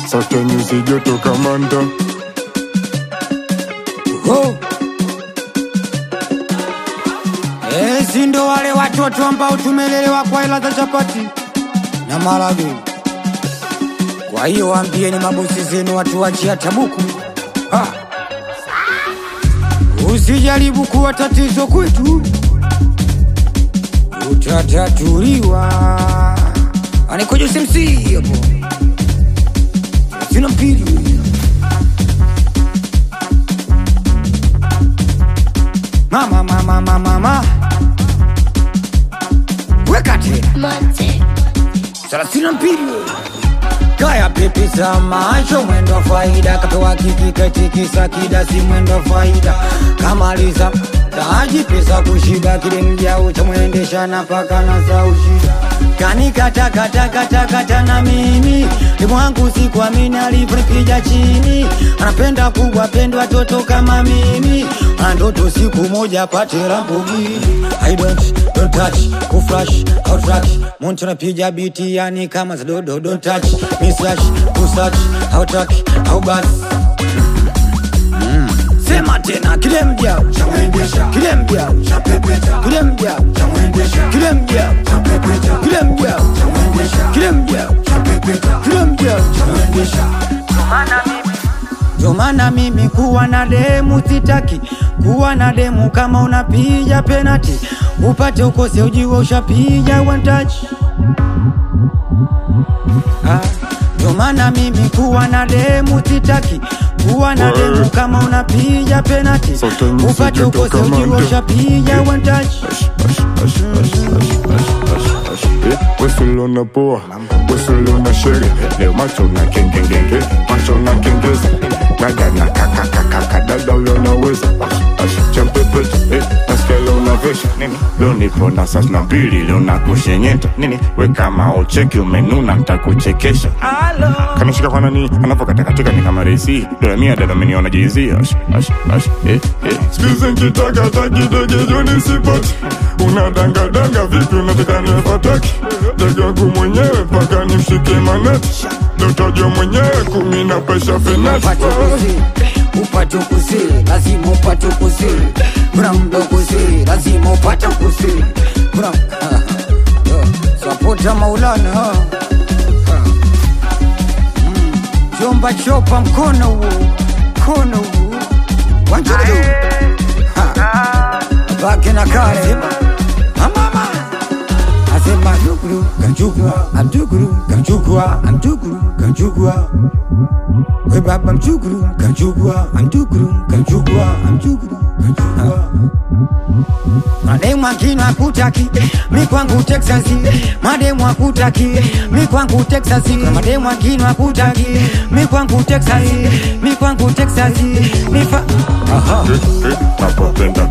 Sasa nyuzi joto kamanda Oh. Eh, si ndo wale watoto ambao tumelelewa kwa hela za chapati na marage. Kwa hiyo waambieni mabosi zenu watu wachia tabuku. Ha. Usijaribu kuwa tatizo kwetu, utatatuliwa. Anikojo simsi hapo, sina mpili mama mama mama mama weka tena Monte. thelathini na mbili kaya pepe za macho mwendo wa faida katoa kiki katikisa kidasi mwendo wa faida kamaliza taji pesa kushiba kile mjao cha mwendesha na paka na za ushida kanikatakatakatakata na mimi limwangu sikuamini alivyonipiga chini anapenda kubwa pendwa toto kama mimi ana ndoto siku moja pate Lamborghini I don't, don't touch, kuflash, outrack Muntu napiga biti yani kama za dodo Don't touch, mislash, kusearch, outrack, au bas Sema tena kile mjao kile mjao kile mjao kile mjao kile mjao kile mjao kile mjao ndio maana mimi kuwa na demu sitaki kuwa na demu kama unapiga penati upate ukose ujiwe ushapiga one touch Ah, ndio maana mimi kuwa na demu sitaki kuwa na demu kama unapiga penati Sote nyusi upate joto ukose kama ujiwe ndo. ushapiga one touch Wesulona poa Wesulona shere Leo macho na kengengenge Macho na kengeza Dada na kakakakaka Dada leo naweza Champepeta eh, Nasikia leo unavesha Nini Leo nipo na sas na mbili Leo nakushenyeta Nini We kama ucheki umenuna Ntakuchekesha Kamishika kwa nani Anapokatakatika ni kama resi Dola mia dada ameniona jizia Ash, ash, ash, eh, eh. Sikize nkitaka kidege joni sipati Unadangadanga vipi unataka niwe fataki Ndege wangu mwenyewe mpaka nimshike maneti Dotojo mwenyewe kumi na pesha fenati upate kusiri upate kusiri lazima upate kusiri kuna mdo kusiri lazima upate kusiri kuna sapota maulana ha. Ha. Mm. chomba chopa mkono huo mkono huo wanjudu bake na kale amama asema duguru kanchukua amduguru kanchukua amduguru kanchukua we baba mchukuru kanchukua amduguru kanchukua amduguru kanchukua mademu akina akutaki mi kwangu texasi mademu akutaki mi kwangu texasi Kuna mademu akina akutaki mi kwangu texasi mi kwangu texasi mi fa aha napopenda